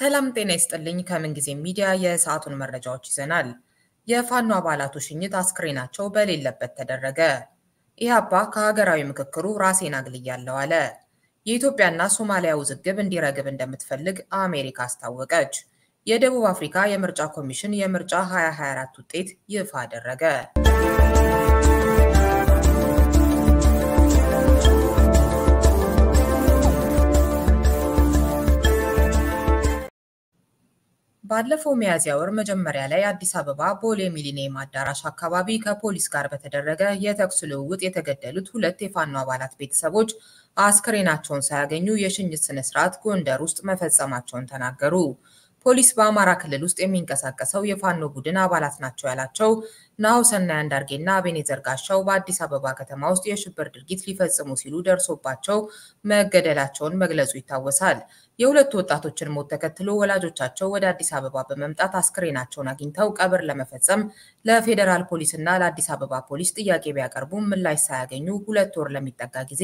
ሰላም ጤና ይስጥልኝ። ከምን ጊዜ ሚዲያ የሰዓቱን መረጃዎች ይዘናል። የፋኖ አባላቱ ሽኝት አስክሬናቸው በሌለበት ተደረገ። ኢህአፓ ከሀገራዊ ምክክሩ ራሴን አግልያለሁ አለ። የኢትዮጵያና ሶማሊያ ውዝግብ እንዲረግብ እንደምትፈልግ አሜሪካ አስታወቀች። የደቡብ አፍሪካ የምርጫ ኮሚሽን የምርጫ 2024 ውጤት ይፋ አደረገ። ባለፈው ሚያዝያ ወር መጀመሪያ ላይ አዲስ አበባ ቦሌ ሚሊኒየም አዳራሽ አካባቢ ከፖሊስ ጋር በተደረገ የተኩስ ልውውጥ የተገደሉት ሁለት የፋኖ አባላት ቤተሰቦች አስክሬናቸውን ሳያገኙ የሽኝት ስነ ስርዓት ጎንደር ውስጥ መፈጸማቸውን ተናገሩ። ፖሊስ በአማራ ክልል ውስጥ የሚንቀሳቀሰው የፋኖ ቡድን አባላት ናቸው ያላቸው ናሁሰናይ አንዳርጌና አቤኔዘር ጋሻው በአዲስ አበባ ከተማ ውስጥ የሽብር ድርጊት ሊፈጽሙ ሲሉ ደርሶባቸው መገደላቸውን መግለጹ ይታወሳል። የሁለቱ ወጣቶችን ሞት ተከትሎ ወላጆቻቸው ወደ አዲስ አበባ በመምጣት አስክሬናቸውን አግኝተው ቀብር ለመፈጸም ለፌዴራል ፖሊስና ለአዲስ አበባ ፖሊስ ጥያቄ ቢያቀርቡም ምላሽ ሳያገኙ ሁለት ወር ለሚጠጋ ጊዜ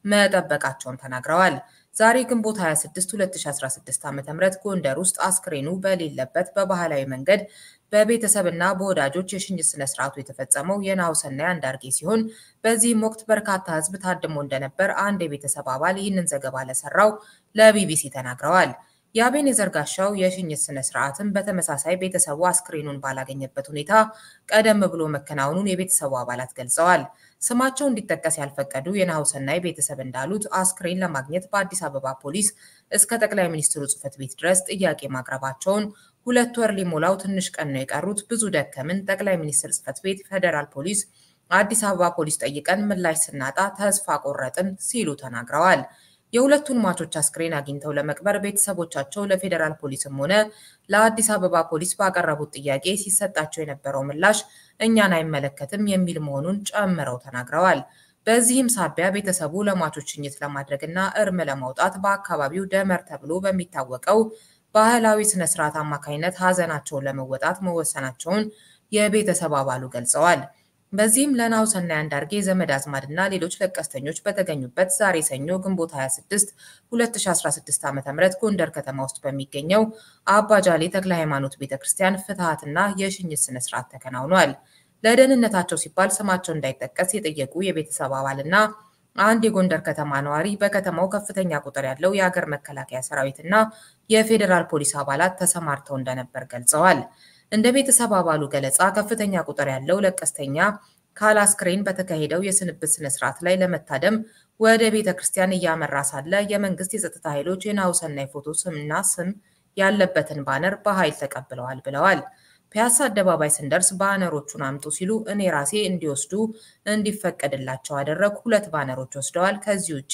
መጠበቃቸውን ተናግረዋል። ዛሬ ግንቦት 26 2016 ዓ.ም ጎንደር ውስጥ አስክሬኑ በሌለበት በባህላዊ መንገድ በቤተሰብና በወዳጆች የሽኝት ስነ ስርዓቱ የተፈጸመው የናሁሰናይ አንዳርጌ ሲሆን በዚህም ወቅት በርካታ ሕዝብ ታድሞ እንደነበር አንድ የቤተሰብ አባል ይህንን ዘገባ ለሰራው ለቢቢሲ ተናግረዋል። የአቤኔዘር ጋሻው የሽኝት ስነ ስርዓትም በተመሳሳይ ቤተሰቡ አስክሬኑን ባላገኘበት ሁኔታ ቀደም ብሎ መከናወኑን የቤተሰቡ አባላት ገልጸዋል። ስማቸው እንዲጠቀስ ያልፈቀዱ የናሁሰናይ ቤተሰብ እንዳሉት አስክሬን ለማግኘት በአዲስ አበባ ፖሊስ እስከ ጠቅላይ ሚኒስትሩ ጽሕፈት ቤት ድረስ ጥያቄ ማቅረባቸውን ሁለት ወር ሊሞላው ትንሽ ቀን ነው የቀሩት፣ ብዙ ደከምን፣ ጠቅላይ ሚኒስትር ጽሕፈት ቤት፣ ፌዴራል ፖሊስ፣ አዲስ አበባ ፖሊስ ጠይቀን ምላሽ ስናጣ ተስፋ ቆረጥን ሲሉ ተናግረዋል። የሁለቱን ሟቾች አስክሬን አግኝተው ለመቅበር ቤተሰቦቻቸው ለፌዴራል ፖሊስም ሆነ ለአዲስ አበባ ፖሊስ ባቀረቡት ጥያቄ ሲሰጣቸው የነበረው ምላሽ እኛን አይመለከትም የሚል መሆኑን ጨምረው ተናግረዋል። በዚህም ሳቢያ ቤተሰቡ ለሟቾች ሽኝት ለማድረግና እርም ለማውጣት በአካባቢው ደመር ተብሎ በሚታወቀው ባህላዊ ስነ ስርዓት አማካኝነት ሀዘናቸውን ለመወጣት መወሰናቸውን የቤተሰብ አባሉ ገልጸዋል። በዚህም ለናሁሰናይ አንዳርጌ ዘመድ አዝማድና ሌሎች ለቀስተኞች በተገኙበት ዛሬ ሰኞ ግንቦት 26 2016 ዓ.ም ጎንደር ከተማ ውስጥ በሚገኘው አባጃሌ ተክለ ሃይማኖት ቤተ ክርስቲያን ፍትሐትና የሽኝት ስነ ስርዓት ተከናውኗል። ለደህንነታቸው ሲባል ስማቸው እንዳይጠቀስ የጠየቁ የቤተሰብ አባልና አንድ የጎንደር ከተማ ነዋሪ በከተማው ከፍተኛ ቁጥር ያለው የሀገር መከላከያ ሰራዊትና የፌዴራል ፖሊስ አባላት ተሰማርተው እንደነበር ገልጸዋል። እንደ ቤተሰብ አባሉ ገለጻ ከፍተኛ ቁጥር ያለው ለቀስተኛ ካለ አስክሬን በተካሄደው የስንብት ስነ ስርዓት ላይ ለመታደም ወደ ቤተ ክርስቲያን እያመራ ሳለ የመንግስት የጸጥታ ኃይሎች የናሁሰናይ ፎቶ ስምና ስም ያለበትን ባነር በኃይል ተቀብለዋል ብለዋል። ፒያሳ አደባባይ ስንደርስ ባነሮቹን አምጡ ሲሉ እኔ ራሴ እንዲወስዱ እንዲፈቀድላቸው አደረግ። ሁለት ባነሮች ወስደዋል። ከዚህ ውጪ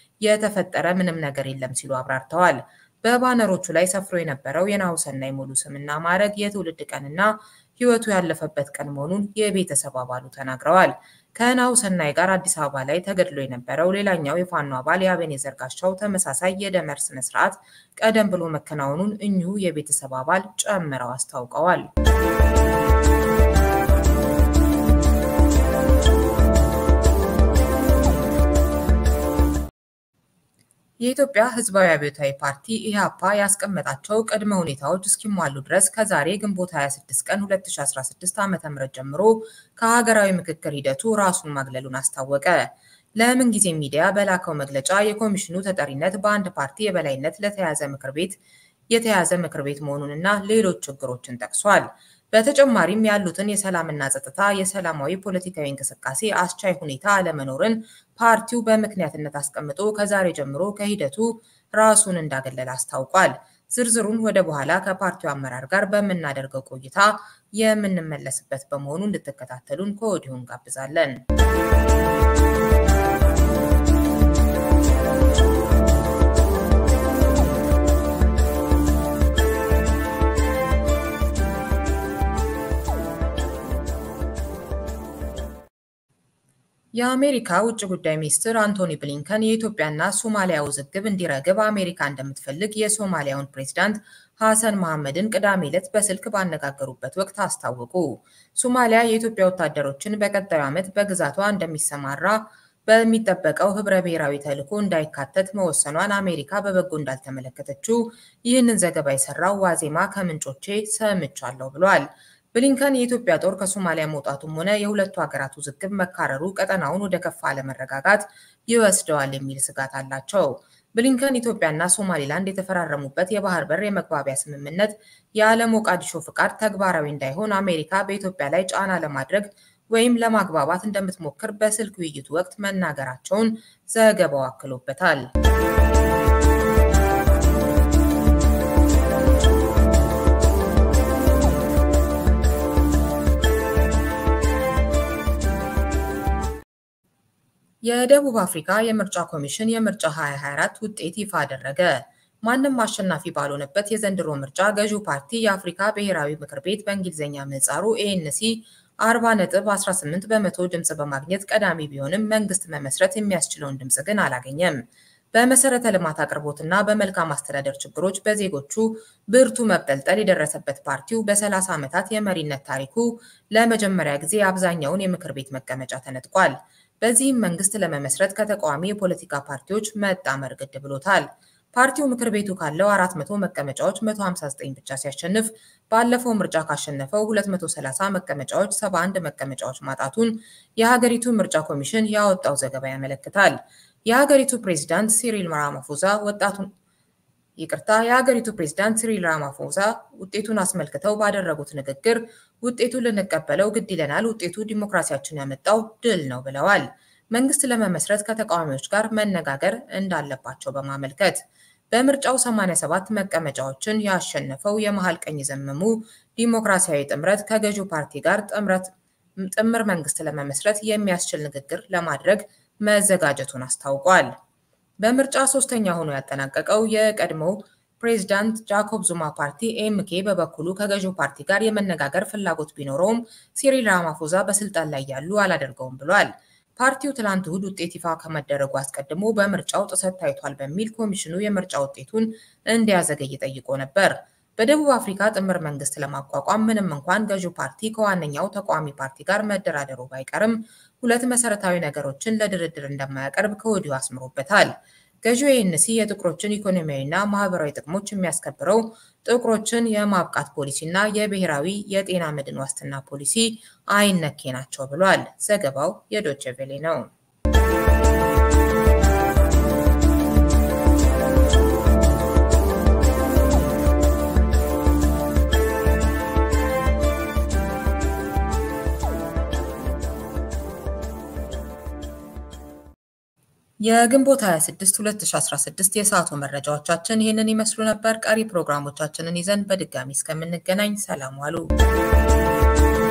የተፈጠረ ምንም ነገር የለም ሲሉ አብራርተዋል። በባነሮቹ ላይ ሰፍሮ የነበረው የናሁሰናይ ሙሉ ስምና ማዕረግ የትውልድ ቀንና ሕይወቱ ያለፈበት ቀን መሆኑን የቤተሰብ አባሉ ተናግረዋል። ከናሁሰናይ ጋር አዲስ አበባ ላይ ተገድሎ የነበረው ሌላኛው የፋኖ አባል የአቤኔዘር ጋሻው ተመሳሳይ የደመር ስነ ስርዓት ቀደም ብሎ መከናወኑን እኚሁ የቤተሰብ አባል ጨምረው አስታውቀዋል። የኢትዮጵያ ሕዝባዊ አብዮታዊ ፓርቲ ኢህአፓ ያስቀመጣቸው ቅድመ ሁኔታዎች እስኪሟሉ ድረስ ከዛሬ ግንቦት 26 ቀን 2016 ዓ.ም ጀምሮ ከሀገራዊ ምክክር ሂደቱ ራሱን ማግለሉን አስታወቀ። ለምን ጊዜ ሚዲያ በላከው መግለጫ የኮሚሽኑ ተጠሪነት በአንድ ፓርቲ የበላይነት ለተያዘ ምክር ቤት የተያዘ ምክር ቤት መሆኑንና ሌሎች ችግሮችን ጠቅሷል። በተጨማሪም ያሉትን የሰላምና ጸጥታ፣ የሰላማዊ ፖለቲካዊ እንቅስቃሴ አስቻይ ሁኔታ አለመኖርን ፓርቲው በምክንያትነት አስቀምጦ ከዛሬ ጀምሮ ከሂደቱ ራሱን እንዳገለለ አስታውቋል። ዝርዝሩን ወደ በኋላ ከፓርቲው አመራር ጋር በምናደርገው ቆይታ የምንመለስበት በመሆኑ እንድትከታተሉን ከወዲሁ እንጋብዛለን። የአሜሪካ ውጭ ጉዳይ ሚኒስትር አንቶኒ ብሊንከን የኢትዮጵያና ሶማሊያ ውዝግብ እንዲረግብ አሜሪካ እንደምትፈልግ የሶማሊያውን ፕሬዝዳንት ሐሰን መሐመድን ቅዳሜ ዕለት በስልክ ባነጋገሩበት ወቅት አስታወቁ። ሶማሊያ የኢትዮጵያ ወታደሮችን በቀጣዩ ዓመት በግዛቷ እንደሚሰማራ በሚጠበቀው ህብረ ብሔራዊ ተልዕኮ እንዳይካተት መወሰኗን አሜሪካ በበጎ እንዳልተመለከተችው ይህንን ዘገባ የሰራው ዋዜማ ከምንጮቼ ሰምቻለሁ ብሏል። ብሊንከን የኢትዮጵያ ጦር ከሶማሊያ መውጣቱም ሆነ የሁለቱ ሀገራት ውዝግብ መካረሩ ቀጠናውን ወደ ከፋ አለመረጋጋት ይወስደዋል የሚል ስጋት አላቸው። ብሊንከን ኢትዮጵያና ሶማሊላንድ የተፈራረሙበት የባህር በር የመግባቢያ ስምምነት ያለ ሞቃዲሾ ፍቃድ ተግባራዊ እንዳይሆን አሜሪካ በኢትዮጵያ ላይ ጫና ለማድረግ ወይም ለማግባባት እንደምትሞክር በስልክ ውይይቱ ወቅት መናገራቸውን ዘገባው አክሎበታል። የደቡብ አፍሪካ የምርጫ ኮሚሽን የምርጫ 2024 ውጤት ይፋ አደረገ። ማንም አሸናፊ ባልሆነበት የዘንድሮ ምርጫ ገዢው ፓርቲ የአፍሪካ ብሔራዊ ምክር ቤት በእንግሊዝኛ ምህጻሩ ኤኤንሲ 40.18 በመቶ ድምፅ በማግኘት ቀዳሚ ቢሆንም መንግስት መመስረት የሚያስችለውን ድምፅ ግን አላገኘም። በመሰረተ ልማት አቅርቦትና በመልካም አስተዳደር ችግሮች በዜጎቹ ብርቱ መብጠልጠል የደረሰበት ፓርቲው በ30 ዓመታት የመሪነት ታሪኩ ለመጀመሪያ ጊዜ አብዛኛውን የምክር ቤት መቀመጫ ተነጥቋል። በዚህም መንግስት ለመመስረት ከተቃዋሚ የፖለቲካ ፓርቲዎች መጣመር ግድ ብሎታል። ፓርቲው ምክር ቤቱ ካለው 400 መቀመጫዎች 159 ብቻ ሲያሸንፍ ባለፈው ምርጫ ካሸነፈው 230 መቀመጫዎች 71 መቀመጫዎች ማጣቱን የሀገሪቱ ምርጫ ኮሚሽን ያወጣው ዘገባ ያመለክታል። የሀገሪቱ ፕሬዝዳንት ሲሪል ራማፎዛ ወጣቱን ይቅርታ የሀገሪቱ ፕሬዝዳንት ሲሪል ራማፎዛ ውጤቱን አስመልክተው ባደረጉት ንግግር ውጤቱን ልንቀበለው ግድ ይለናል፣ ውጤቱ ዲሞክራሲያችን ያመጣው ድል ነው ብለዋል። መንግስት ለመመስረት ከተቃዋሚዎች ጋር መነጋገር እንዳለባቸው በማመልከት በምርጫው 87 መቀመጫዎችን ያሸነፈው የመሃል ቀኝ ዘመሙ ዲሞክራሲያዊ ጥምረት ከገዢው ፓርቲ ጋር ጥምር መንግስት ለመመስረት የሚያስችል ንግግር ለማድረግ መዘጋጀቱን አስታውቋል። በምርጫ ሶስተኛ ሆኖ ያጠናቀቀው የቀድሞው ፕሬዝዳንት ጃኮብ ዙማ ፓርቲ ኤምኬ በበኩሉ ከገዢው ፓርቲ ጋር የመነጋገር ፍላጎት ቢኖረውም ሲሪል ራማፎዛ በስልጣን ላይ ያሉ አላደርገውም ብሏል። ፓርቲው ትላንት እሁድ ውጤት ይፋ ከመደረጉ አስቀድሞ በምርጫው ጥሰት ታይቷል በሚል ኮሚሽኑ የምርጫ ውጤቱን እንዲያዘገይ ጠይቆ ነበር። በደቡብ አፍሪካ ጥምር መንግስት ለማቋቋም ምንም እንኳን ገዢው ፓርቲ ከዋነኛው ተቃዋሚ ፓርቲ ጋር መደራደሩ ባይቀርም ሁለት መሰረታዊ ነገሮችን ለድርድር እንደማያቀርብ ከወዲሁ አስምሮበታል። ገዢው ኤንሲ የጥቁሮችን ኢኮኖሚያዊና ማህበራዊ ጥቅሞች የሚያስከብረው ጥቁሮችን የማብቃት ፖሊሲና የብሔራዊ የጤና መድን ዋስትና ፖሊሲ አይነኬ ናቸው ብሏል። ዘገባው የዶቼ ቬሌ ነው። የግንቦት 26 2016 የሰዓቱ መረጃዎቻችን ይህንን ይመስሉ ነበር። ቀሪ ፕሮግራሞቻችንን ይዘን በድጋሚ እስከምንገናኝ ሰላም ዋሉ።